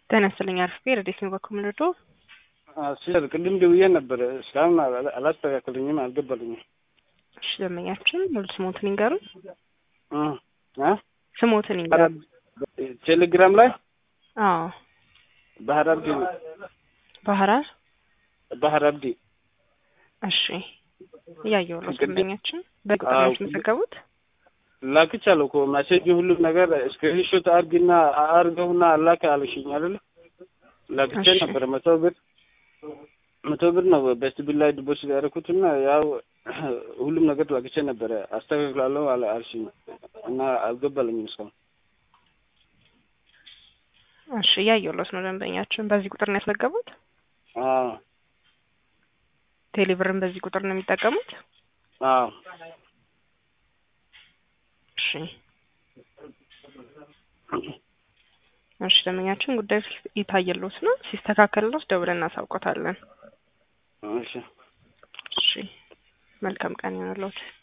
ጤና ይስጥልኝ አርፍቤ ረዴት ነው በኩል ምንዶ ሲሰር ቅድም ደውዬ ነበር። እስካሁን አላስተካከሉኝም፣ አልገባልኝም። እሺ ደንበኛችን ሙሉ ስሞትን ይንገሩን። እ ስሞትን ይንገሩን። ቴሌግራም ላይ አዎ ባህር አብዲ ባህራር ባህር አብዲ እሺ እያየሁ ነው። ቅድም- ደንበኛችን በቁጥር አዎ፣ ነው የተመዘገቡት። ላክቻለሁ እኮ ማሴጅ ሁሉም ነገር ስክሪንሾት አርግና አርገውና አላክ አልሽኝ አይደለ? ላክቼ እሺ። ነበር መቶ ብር መቶ ብር ነው በስት ቢል ላይ ዲፖዚት ያደረኩትና ያው ሁሉም ነገር ላክቼ ነበረ አስተካክላለሁ አለ አልሽኝ እና አልገባልኝም እስካሁን። እሺ እያየሁለት ነው። ደንበኛችን በዚህ ቁጥር ነው ያስመዘገቡት። አዎ ቴሌብርን በዚህ ቁጥር ነው የሚጠቀሙት። አዎ እሺ እሺ ደንበኛችን ጉዳዩ ይታየሎት ነው። ሲስተካከልሎት ደውለን እናሳውቆታለን። እሺ እሺ መልካም ቀን ይሆንልዎት።